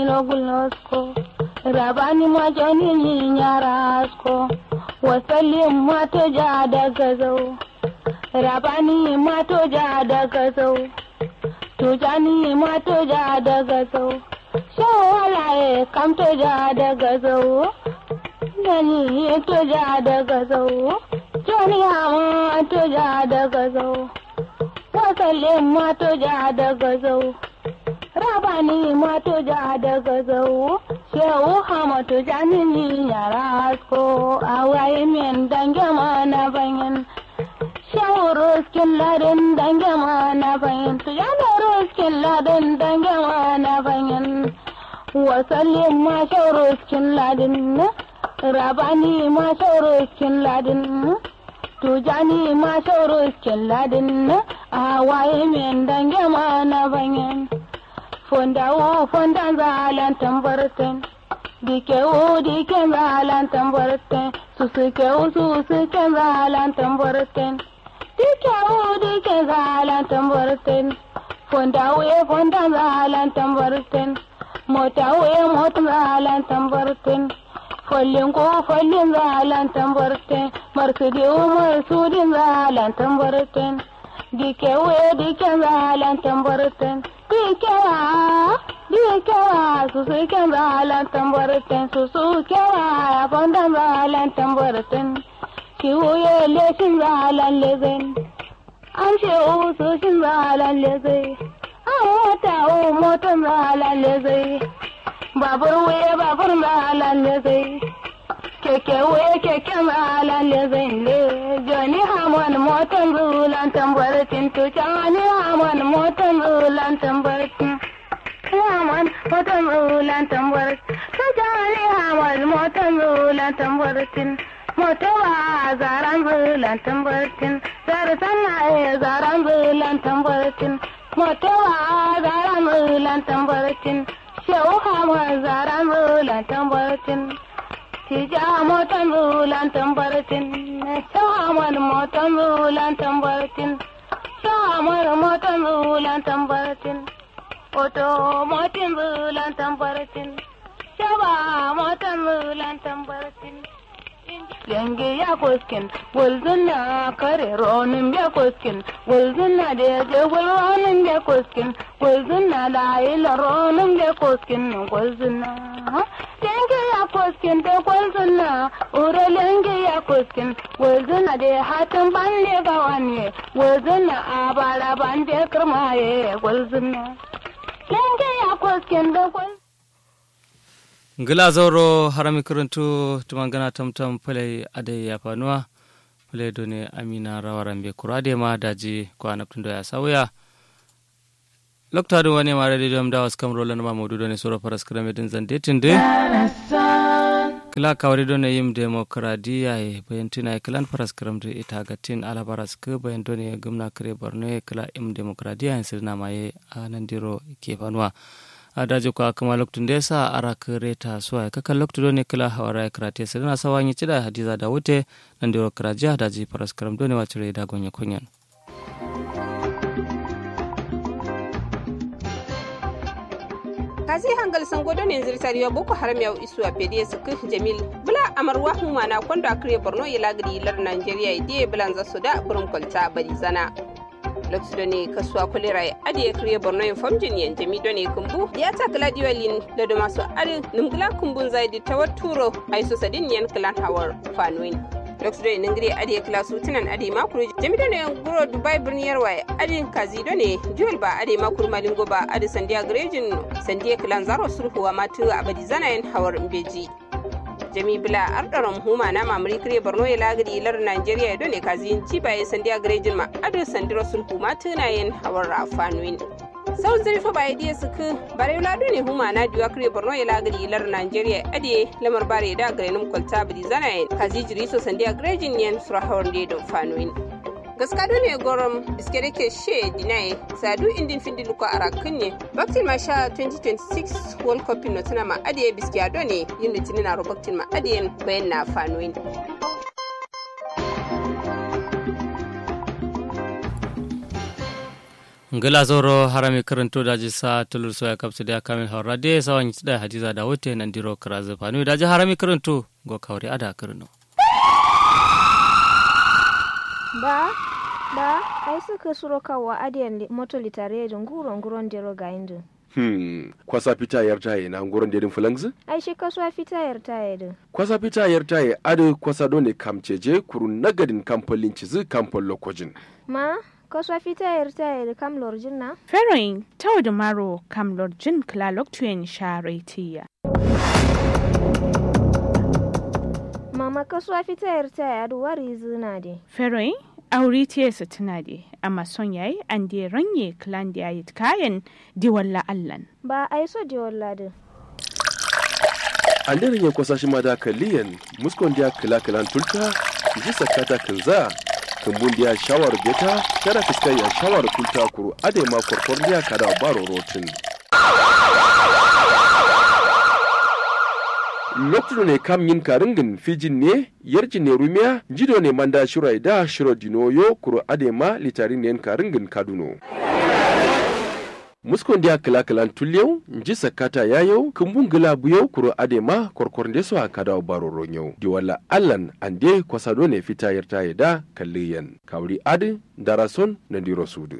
Logulnosko, rabani majoni nyarasko, wasalin mato ja daga zau, rabani mato ja daga zau, tujani mato ja daga zau, shawalaye kamto ja daga zau, gani to ja daga zau, joni hama to ja daga zau, wasalin mato ja daga zau. rabani mato ja daga zau shehu hamatu janini yara asko awaye min dange mana bayin shehu ruskin ladin dange mana bayin tujana ruskin ladin dange mana bayin wasallin ma shehu ruskin ladin rabani ma shehu ruskin ladin tujani ma shehu ruskin ladin awaye min dange mana bayin fondawo fondan zalan tambarten dikewo diken zalan tambarten susukewo susuken zalan tambarten dikewo diken zalan tambarten fondawo e fondan zalan tambarten motawo e motan zalan tambarten follin ko follin zalan tambarten marsudiwo marsudin zalan tambarten dikewo e diken zalan tambarten dikewa dikewa susu kemba lan tambaraten susu kewa fondan zalan tambaraten kiwuye leshin zalan lezen an ce usu shin zalan lezai an mota o motan zalan lezai babur wuye babur zalan lezai keke wuye keke zalan lezai le joni hamon motan zulan tambaratin tucani hamon motan zulan tambaratin Haman motan zulan tambaratin tucani hamon motan zulan tambaratin motowa zaran zulan tambaratin zarsan na e zaran zulan tambaratin motowa zaran zulan tambaratin shehu hamon zaran zulan tambaratin Tija motan zulan tambaratin, shahamar motan zulan tambaratin, shahamar motan zulan tambaratin, oto motin zulan tambaratin, shaba motan zulan tambaratin. Yange ya koskin, walzuna kare ronin ya koskin, walzuna da ya je ronin ya koskin, walzuna da ila ronin ya koskin, walzuna. Yange ya koskin da walzuna, ura yange ya koskin, walzuna da hatan bande ga wani, walzuna a bara bande kirmaye, walzuna. Yange ya koskin da walzuna. ngila zauro harami karantu tumangana tamtam pale ade ya fanuwa pale done amina rawaran kurade ma daji ko anaptundo ya sawya lokta do wani mare de dum dawas kam rolan ma modu done soro paras krame din zande tinde kila kawri done yim demokradiya e bayantina klan paras kramde ita gatin ala paras ke bayan done gumna kare borne kila im demokradiya en sirna maye anandiro ke fanuwa adaji ko akama loktu ndesa ara reta suwa kaka loktu doni kila hawara krati sedana sawanyi cida hadiza da wute nandiro kraja daji paras karam doni wacire da gonya kunyan kazi hangal sango don yanzu tariya boko haram ya isu a pediya su kai jamil bula amarwa huma na kwando a kare borno ya lagari lar nigeria idiye bulan zasu da burin kwalta bari zana lokacin da ne kasuwa kulera ya adiye kare borno yin famjin yan jami da ne kumbu ya ta kala diwalin da da masu arin numgila kumbun zai da tawar turo ai su sadin yan kilan hawar fanoin lokacin da ningiri adiye kila su tunan adi makuru jami da ne guro dubai birnin yarwa ya adin kazi da ne juwal ba adi makuru malingo ba adi sandiya garejin sandiya kilan zaro sulhuwa matu abadi zanayin hawar mbeji jami bila ardaron huma na mamuri kire borno ya lagari lar nigeria ya dole kazi ci baye sandiya garejin ma ado sandira sulhu ma tunayen hawar rafanuin sau zirfa ba ya suku bare lado ne huma na diwa kire borno ya lagari lar nigeria ade lamar bare da garenin kwalta bidi zanayen kazi jiri so sandiya garejin yan surahawar da don fanuin gaskado ne gorom biske da ke she dinaye sadu indin findi luko a rakin ne baktin ma sha 2026 world cup no tana ma adiye biske ado ne yin litinin na baktin ma adiye bayan na fanoin ngila zoro harami karanto daji sa tulur soya kapsu da kamil hawra de sawan da hadiza da wote nan diro karazu fanu daji harami karanto go kawri ada karno ba ba ai suka suro kawa adiyan moto litare da nguro nguron dero ga indu Hmm, kwasa fita yar taye na nguron dedin fulangzi? ai shi kasuwa fita yar taye din Kwasa fita yar taye ado kwasa dole kamceje kuru nagadin kamfolin cizi kamfol lokojin. ma kasuwa fita yar taye da kam lorjin na Feroin tau da maro kam lorjin klalok tuyen sharetiya. mama kasuwa fita yar taye adu wari zina de Feroin auri tiyesa tuna de amma son yayi an de ranye klan da yayi kayan di walla allan. ba ai so de walla din An daren ya kwasa shi ma da kaliyan muskon dia kila kilan tulta ji sakata kinza kumbun dia shawar beta kada fiskai ya shawar tulta kuru ade ma korkor dia kada baro rotin. lokacin ne kam yin karingin fijin ne yarjin ne rumiya jido ne manda shirai da shiro dinoyo kuro adema litarin ne karingin kaduno muskon dia kila kilan tulyau nji sakata yayo kumbun gila buyau kuro adema korkor de so akada baro ronyo di wala allan ande kwasado ne fita yarta da kalliyan kawri adi darason na diro sudu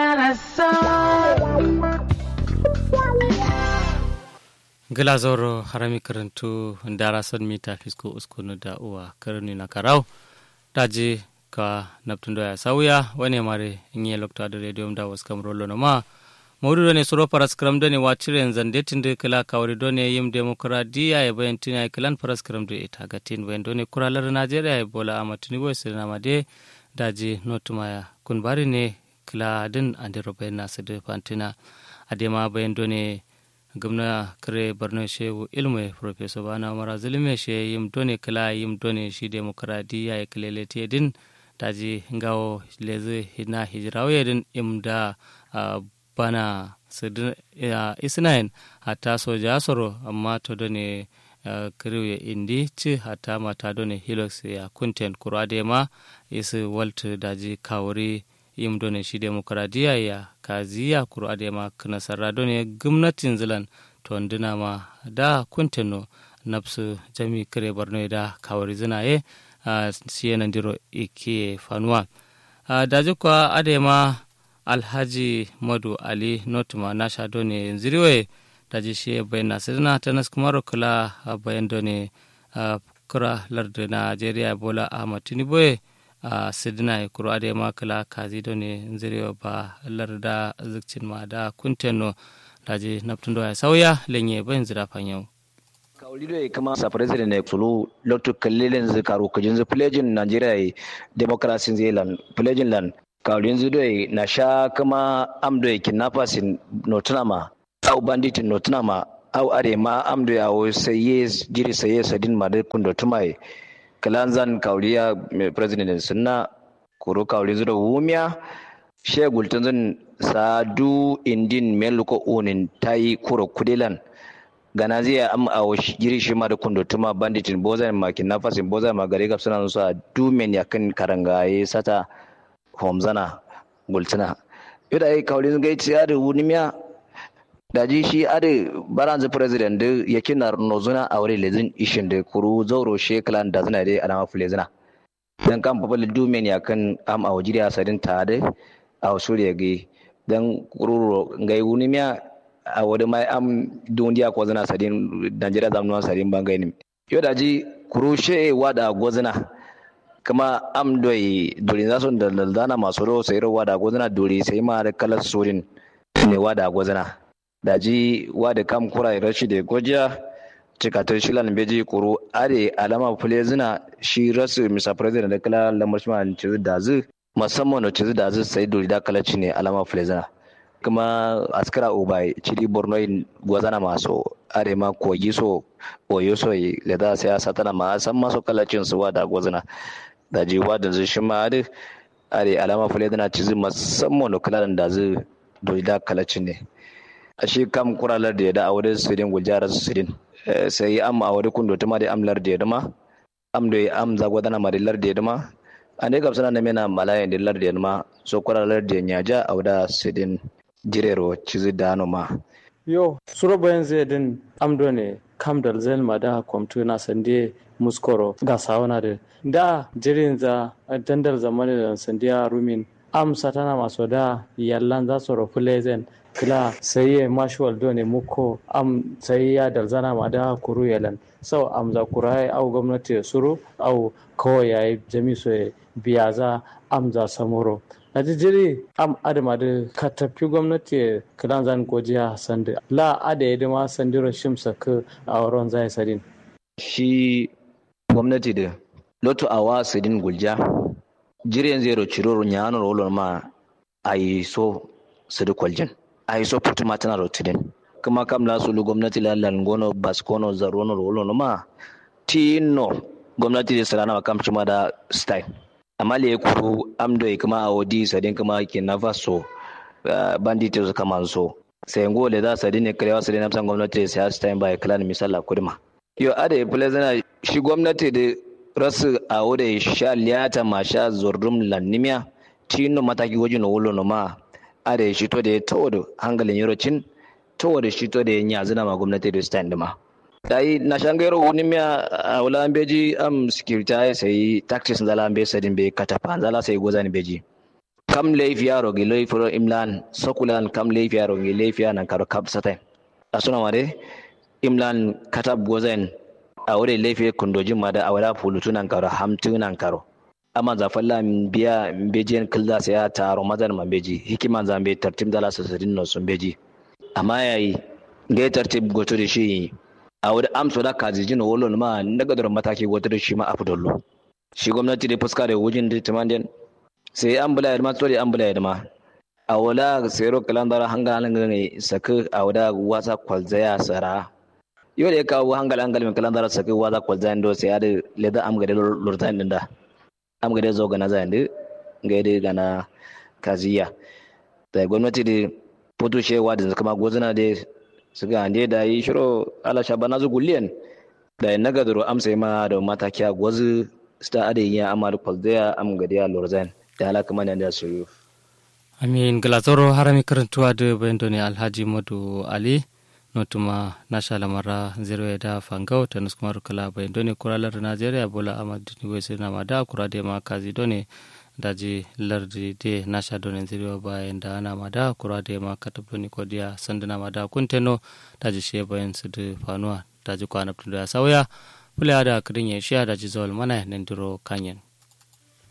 gila zoro harami karanto dara son mita fisko uskunu da uwa karni na karau daji ka naptundo ya sauya wane mare inye lokta da radio da wasu kam rolo no ma maudu ne suro paras kram do ne wacire zande tinde kala kawri do ne yim demokradiya ya bayan tina kilan paras kram do ita gatin bayan do ne kuralar najeriya ya bola amatuni boy sirna made daji notuma ya kun bari ne kila din andiro bayan nasu da fantina adema bayan do ne gumna kare borno shehu ilmu professor bana mara zulme she yim done kala yim done shi demokradiya ya kalele te din daji ngawo leze hina hijrawe din imda bana isnain hata soja soro amma to done kiriwe indi ci hata mata done hilox ya kunten kurade ma isi walt daji kawuri yim done shi demokradiya ya kaziya kuro adema nasara done gwamnatin zilan to ndina ma da kunteno nafsu jami kare borno da kawari zina ye siye nan diro ike fanuwa daji kwa adema alhaji madu ali notuma nasha done ziriwe daji shi bayan nasirina ta naskumaro kula bayan done kura lardu najeriya bola ahmad tinubu a sidina ya kuro ade ma kala kazi do ne nzirewa ba larda zikcin ma da kunteno daji naftun do ya sauya lenye bayan zira fanyau kawlido e kama sa president e sulu lotto kallelen ze karu kujin ze pledging nigeria e democracy ze lan pledging lan kawlin ze do e na sha kama amdo e kidnappers in notunama au bandit in notunama au are ma amdo ya o sayes jiri sayes sadin ma de kundo tumai kalanzan kauliya president sunna kuro kauli zuda wumiya she gultun zan sadu indin meluko unin tayi kuro kudilan gana zai am a jiri shi ma da kundo tuma banditin bozan ma kidnappers bozan ma gare gab suna su a dumen yakan karangaye sata homzana gultuna yau da ai kauli zan gaici ya da wumiya daji shi ade baranzu president de yakina nozuna awre lezin ishin de kuru zauro sheklan da zina de alama fulezina dan kan babal dumen ya kan am a wajiri asadin tade a suriya ge dan kuru ngai wunimiya a wadi mai am dundiya ko zina sadin Najeriya zamnuwan sadin bangai ne yo daji kuru she wada gozina kama am doi duri zasu da dana masu ro sai ro wada gozina duri sai ma da kalar surin ne wada gozina daji wada kam kura rashi da gojiya cikatar shilan beji kuru are alama fule zina shi rasu misa president da kala lamar shi man cizu da zu musamman da cizu da zu sai duri da kala ne alama fule zina kuma askara ubai ciri borno in gwazana maso are ma kogi so oyo so le da sai satana ma san maso kalacin su wada gwazana daji wada zu shi ma are alama fule zina cizu musamman da kala da zu duri da kalacin ne a shi kam kuralar da ya da aure sirin gujarar sirin sai am a wari kundo tuma da amlar da ya dama am da am zago dana marilar da ya dama ande kam sana mena malaya de larde ma so kora larde nyaja awda sidin jirero cizi dano ma yo suro bayan zai din amdo ne kam dal zen ma da kwamtu na sande muskoro ga sawana da da jirin za dandal zamani da sandiya rumin am satana maso da yallan za su rufu lezen kila sai ya mashuwal dole muko am sai ya dalzana ma da kuru yalan sau am za kura ya au gwamnati ya suru au kawai ya yi jami so ya biya za am za samuro na jiri am adama da ka tafi gwamnati ya kilan zan gojiya sandi la ada ya dama sandiro shimsa ka a wurin zai sadin shi gwamnati da lotu awa sidin gulja jiren zero ciroro nyano rolo ma ayi so sidi kwaljin ayi so putu matana rotidin kuma kam la sulu gwamnati la langono baskono zarono rolo no ma tino gwamnati da sarana wa kam cima da style amma le kuru amdo kuma a wodi sadin kuma ke nafa so bandit su kama so sai ngo le za sadin ne kalewa sadin amsan gwamnati sai style by clan misala kudma yo ade plezana shi gwamnati da rasu a wuda sha liyata ma sha zordum lannimiya tino mataki wajen wulo no ma a da shi to da ya tawo da hangalin yorocin tawo da shi to da ya nyazina ma gwamnati da stand ma dai na shangayro wuni miya a wula an beji am security ai sai tactics zala an be sadin be katapa zala sai gozani beji kam laifi yaro gi laifi imlan sokulan kam laifi yaro gi laifi nan karo kap satai asuna mare imlan katab gozain a wuri laifi kundojin ma da a wada fulutu nan karo hamtu nan karo amma za falla biya bejiyan kilda sai ya taro mazan man beji hikiman zan be tartib dala sasadin no sun beji amma yayi ga tartib goto da shi a wuri amso da kazijin wolon ma daga da mataki goto da shi ma afdollo shi gwamnati da fuska da wujin da timandin sai an bula ma tsori an bula ma a wala sayro kalandara hanga halin saka a wada wasa kwalzaya sara yau da ya kawo hangal hangal min kalan dara saki waza kwal zain do sai ade leda am gade lurtan din da am gade zo gana zain de gade gana kaziya da gwamnati da putu shewa da kuma gozuna da su ga ande da yi shiro ala shabana zu gulliyan da ya naga duro am sai ma da matakiya gozu sta ade ya amal kwal da am gade ya lurtan da ala kuma nan da su amin glatoro harami karantuwa da bayan ne alhaji madu ali notuma nashala mara zero da fangau ta nuskumar kala bayan done kuralar najeriya bola ahmad wese na mada kura de ma kazi done daji lardi de nasha done zero bayan da ana mada kura de ma katab doni kodiya sandana mada kunteno daji she bayan su da fanuwa daji kwana da sauya fula da kudin ya shiya daji zawal mana nan diro kanyen